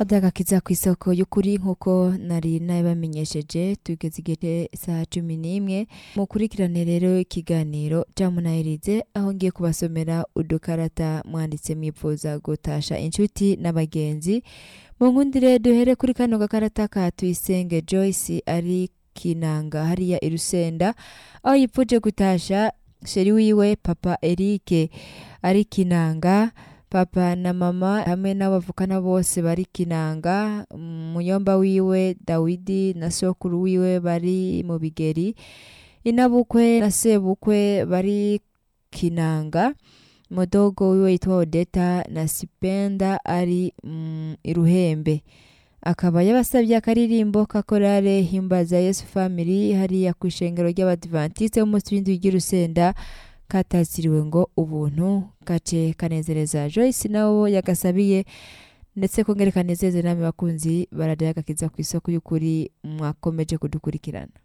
adagakiza ku isoko y'ukuri nk'uko nari nabibamenyesheje tugeze igihe saa cumi n'imwe mukurikirane rero ikiganiro jamunayirize aho ngiye kubasomera udukarata mwanditse mwifuza gutasha inshuti n'abagenzi mu nkundire duhere kuri kano gakarata ka tuyisenge joyce ari kinanga hariya i rusenda aho yipfuje gutasha sheri wiwe papa erike ari kinanga papa na mama hamwe n'abavukana bose bari kinanga muyomba wiwe dawidi na sokuru wiwe bari mu bigeri inabukwe na sebukwe bari kinanga mudogo wiwe yitwa odeta na sipenda ari mm, iruhembe akaba yabasabye akaririmbo ka korale himbaza yesu family hariya ku ishengero ry'abadivantiste b'umunsi w'indwi ry'urusenda katasiriwe ngo ubuntu gace kanezereza joyce nawo yagasabiye ndetse kongere kanezeze namwe bakunzi baradiye agakiza ku isoko y'ukuri mwakomeje kudukurikirana